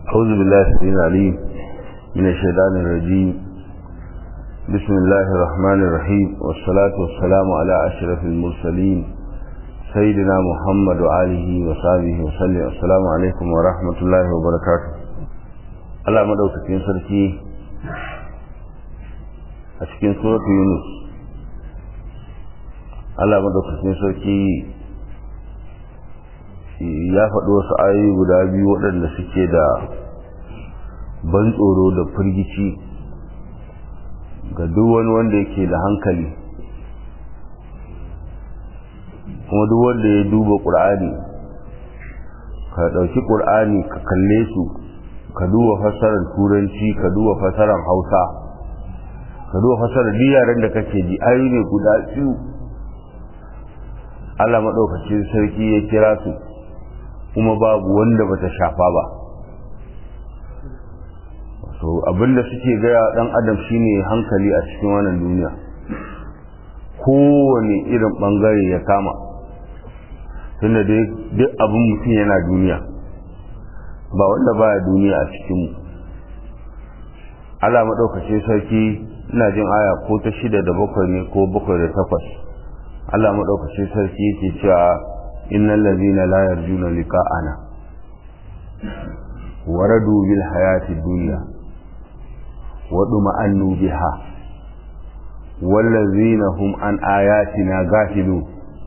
أعوذ بالله السميع العليم من الشيطان الرجيم بسم الله الرحمن الرحيم والصلاة والسلام على أشرف المرسلين سيدنا محمد وآله وصحبه وسلم السلام عليكم ورحمة الله وبركاته Allah madaukakin sarki a cikin suratu Yunus Allah madaukakin sarki ya faɗi wasu ayoyi guda biyu waɗanda suke da ban tsoro da firgici ga duk wani wanda yake da hankali kuma duk wanda ya duba ƙur'ani ka ɗauki ƙur'ani ka kalle su ka duba fassarar turanci ka duba fassarar hausa ka duba fassarar yaren da kake ji ayoyi ne guda biyu Allah maɗaukacin sarki ya kira su kuma babu wanda bata shafa ba so abinda suke gaya dan adam shine hankali a cikin wannan duniya kowane irin bangare ya kama tunda dai duk abin mutum yana duniya ba wanda baya duniya a cikinmu Allah maɗaukacin sarki ina jin aya ko ta shida da bakwai ne ko bakwai da takwas Allah maɗaukacin sarki yake cewa innal ladhina la yarjuna liqa'ana waradu bil hayati dunya wa duma'annu biha wallazina hum an ayatina ghafilun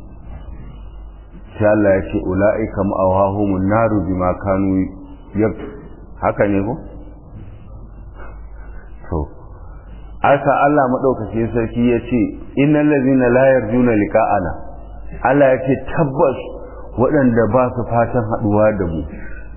sai Allah ya ce ula'ika ma'awahumun naru bima kanu yab haka ne ko to asa Allah madaukake sarki ya ce innal ladhina la yarjuna liqa'ana Allah ya ce tabbas waɗanda ba su fatan haɗuwa da mu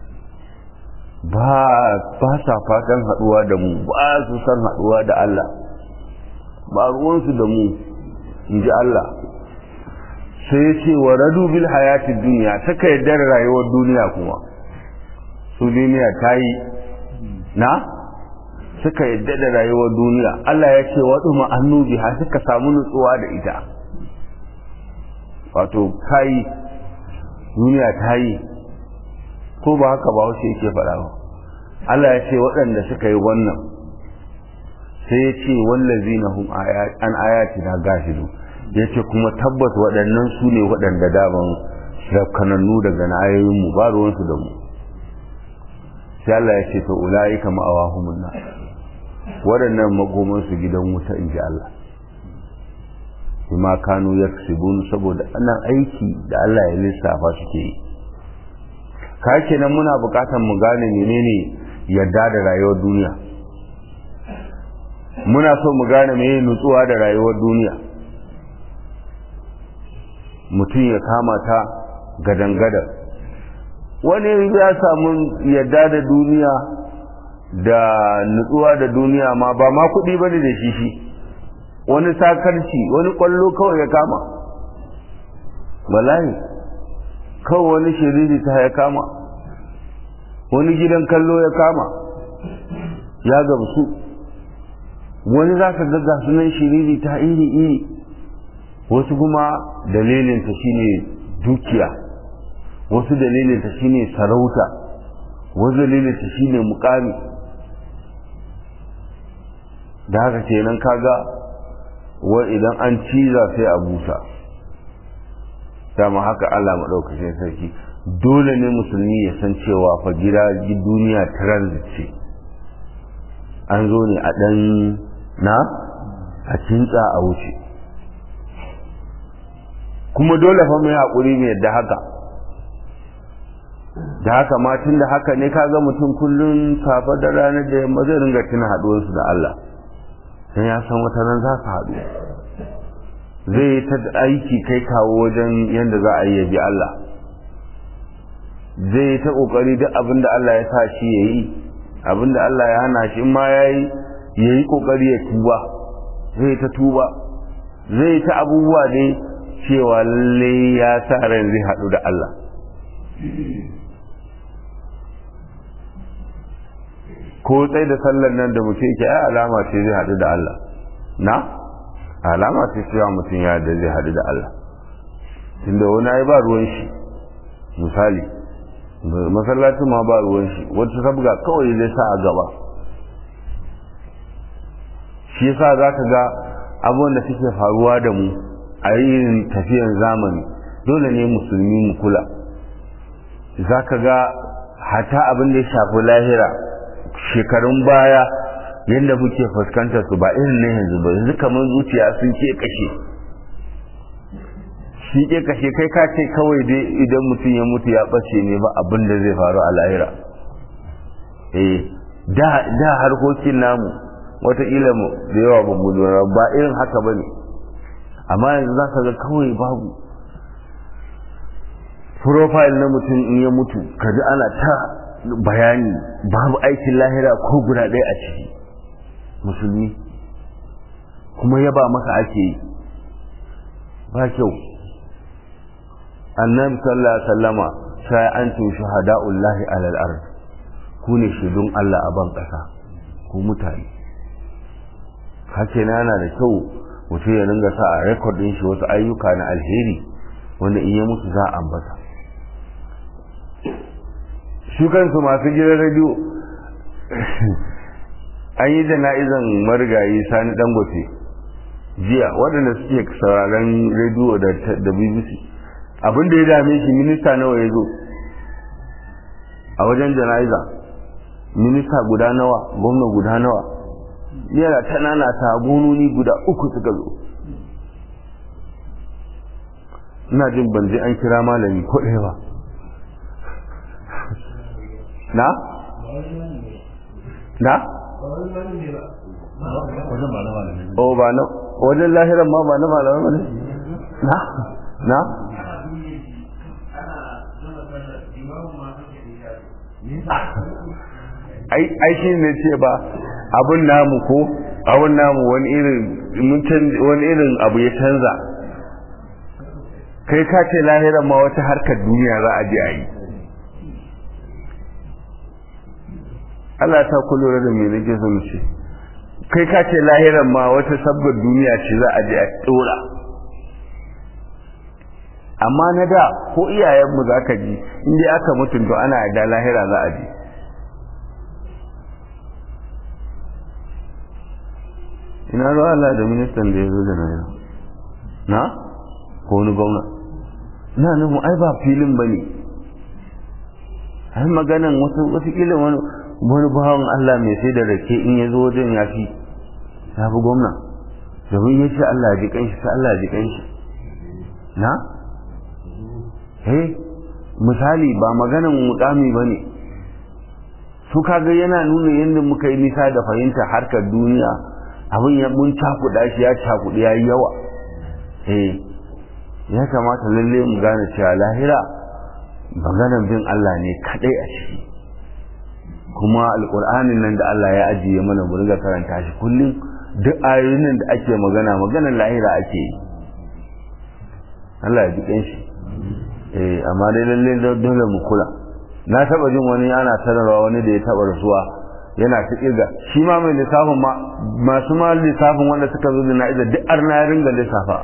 ba ba sa fatan haɗuwa da mu ba su san haɗuwa da Allah ba ruwansu da mu in ji Allah sai ya ce wa radu bil hayati duniya saka yadda rayuwar duniya kuma su duniya ta yi na suka yadda da rayuwar duniya Allah ya ce waɗu ma'annu biha suka samu nutsuwa da ita wato ta yi duniya ta yi ko ba haka ba wace yake faɗa ba Allah ya ce waɗanda suka yi wannan sai ya ce wallazi na hum an ayati na gashidu ya ce kuma tabbas waɗannan su ne waɗanda daban rafkanannu daga na ayoyinmu ba ruwansu da mu sai Allah ya ce to ula'ika ma'awahumun na waɗannan magomansu gidan wuta in ji Allah bima kanu yaksibun saboda anan aiki da Allah ya lissafa suke yi ka kenan muna buƙatar mu gane menene yadda da rayuwar duniya muna so mu gane menene nutsuwa da rayuwar duniya mutum ya kama ta gadan-gadan wani ya samu yadda da duniya da nutsuwa da duniya ma ba ma kuɗi ba da shi shi wani sakarci wani kwallo kawai ya kama wallahi kawai wani shiriri ta ya kama wani gidan kallo ya kama ya gamsu wani za ka ga sunan shiriri ta iri iri wasu kuma dalilinta shine dukiya wasu dalilinta shine sarauta wasu dalilinta shine mukami da haka kenan kaga wa idan an ciza sai a busa dama haka Allah maɗaukacin sarki dole ne musulmi ya san cewa fa gida duniya transit ce an zo ne a ɗan na a kintsa a wuce kuma dole fa mai haƙuri mai yadda haka da haka ma tun da haka ne kaga mutum kullum safa da ranar da yamma zai ringa tuna haɗuwarsu da Allah sai ya san wata nan za su haɗu zai ta aiki kai kawo wajen yadda za a yi bi Allah zai ta ƙoƙari duk abin da Allah ya sa shi ya yi abin da Allah ya hana shi ma ya yi ya yi ƙoƙari ya tuba zai ta tuba zai ta abubuwa ne cewa lalle ya sa ran zai haɗu da Allah ko tsaye da sallar nan da mutum yake ai alama ce zai haɗu da Allah na alama ce cewa mutum ya da zai haɗu da Allah tunda wani ai ba ruwan shi misali masallacin ma ba ruwan shi wata sabga kawai zai sa a gaba shi yasa za ka ga abubuwan da suke faruwa da mu a yin tafiyan zamani dole ne musulmi mu kula za ka ga hata abin da ya shafi lahira shekarun baya yadda muke fuskantar su ba irin na yanzu ba yanzu kamar zuciya sun ke kashe shi ke kashe kai ka ce kawai dai idan mutum ya mutu ya ɓace ne ba abin da zai faru a lahira eh da harkokin namu wataƙila da yawa ba mu lura ba irin haka ba ne amma yanzu za ka ga kawai babu profile na mutum in ya mutu kaji ana ta bayani babu aikin lahira ko guda ɗaya a ciki musulmi kuma yaba maka ake yi ba kyau annabi sallallahu alaihi wasallama sai an tu shuhada'ullahi alal ard ku ne shaidun Allah a ban ƙasa ku mutane hake yana da kyau mutum ya ringa sa a rekod din shi wasu ayyuka na alheri wanda in ya mutu za a ambata su kansu masu gidan radio an yi jana'izan marigayi sani dangote jiya waɗanda suke sauraron rediyo da bbc abin da ya dame shi minista nawa ya zo a wajen jana'iza minista guda nawa gwamna guda nawa yana ta nana ta gononi guda uku suka zo ina jin ban je an kira malami ko ɗaya ba na? na? o ba na wajen lahiran ma ba na malamai ba ne? na? na? ai shi ne ce ba abun namu ko abun namu wani irin wani irin abu ya canza kai ka ce lahiran ma wata harkar duniya za a je a yi Allah ta kulura da me nake so mu ce kai ka ce lahiran ma wata sabgar duniya ce za a je a tsora amma na da ko iyayenmu za ka ji inda aka mutunta ana da lahira za a je ina ruwa Allah da ministan da ya zo da na yau na ko wani gwamna na nufin ai ba filin ba ne ai maganan wasu wasu kila wani wani bawan Allah mai sai da rake in ya zo wajen ya fi ya fi gwamna domin ya ce Allah ji kanshi sai Allah ji kanshi na eh misali ba maganan mukami ba ne su kaga yana nuna yadda muka yi nisa da fahimta harkar duniya abin ya mun cakuɗa shi ya cakuɗi ya yi yawa eh ya kamata lalle mu gane cewa lahira maganan bin Allah ne kadai a ciki kuma alƙur'anin nan da Allah ya ajiye mana mu riga karanta shi kullum duk ayoyin nan da ake magana maganan lahira ake yi Allah ya ji shi eh amma dai lalle dole mu kula na taba jin wani ana sanarwa wani da ya taba rasuwa yana ta kirga shi ma mai lissafin ma masu ma lissafin wanda suka zo da na'iza duk arna ya ringa lissafa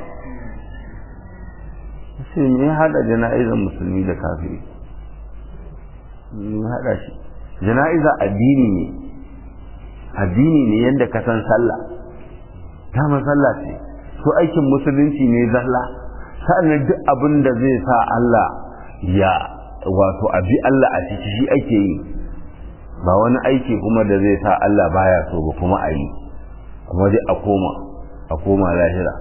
sai me ya hada jana'izar musulmi da kafiri me ya hada shi jana'iza addini ne addini ne yadda ka san sallah dama sallah ce to aikin musulunci ne zalla sa'annan duk abin da zai sa Allah ya wato abi Allah a ciki shi ake yi ba wani aiki kuma da zai sa Allah baya so ba kuma a yi kuma dai a koma a koma lahira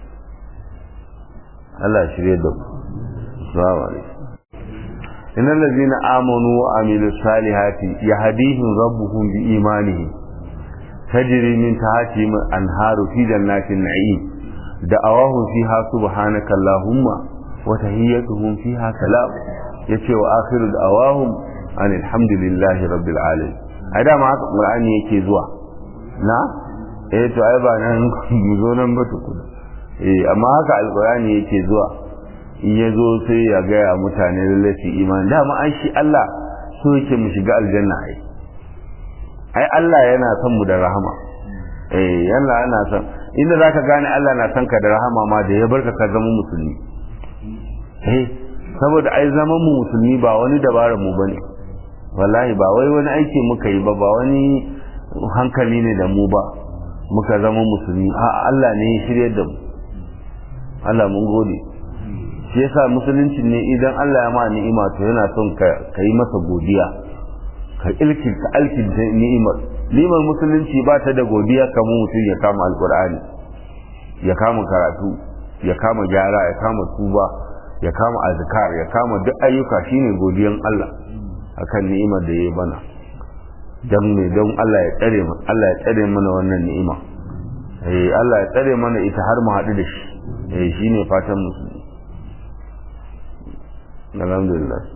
Allah shirye da ku assalamu alaikum إن الذين آمنوا وعملوا الصالحات يهديهم ربهم بإيمانهم تجري من تحتهم الأنهار في جنات النعيم دعواهم فيها سبحانك اللهم وتهيتهم فيها سلام يتي وآخر دعواهم أن الحمد لله رب العالمين هذا ما القرآن يكي زوا نا eh to ai ba nan mu zo nan ba tukuna eh amma haka alqur'ani yake zuwa in ya zo sai ya gaya mutane lalle su imani dama an shi Allah so yake mu shiga aljanna ai ai Allah yana son mu da rahama eh yana yana son inda zaka gane Allah na son ka da rahama ma da ya barka ka zama musulmi eh saboda ai zaman mu musulmi ba wani dabarar mu bane wallahi ba wai wani aiki muka yi ba ba wani hankali ne da mu ba muka zama musulmi a Allah ne ya shirye da mu Allah mun gode shi yasa musulunci ne idan Allah ya ma ni'ima to yana son ka yi masa godiya ka ilkin ka alkin ni'imar ni'imar musulunci ba ta da godiya kamar mutum ya kama alkur'ani ya kama karatu ya kama gyara ya kama tuba ya kama azkar ya kama duk ayyuka shine godiyan Allah akan ni'imar da ya bana dan ne don Allah ya tsare mu Allah ya tsare mana wannan ni'ima eh Allah ya tsare mana ita har mu haɗu da shi eh shine fatan musulmi alhamdulillah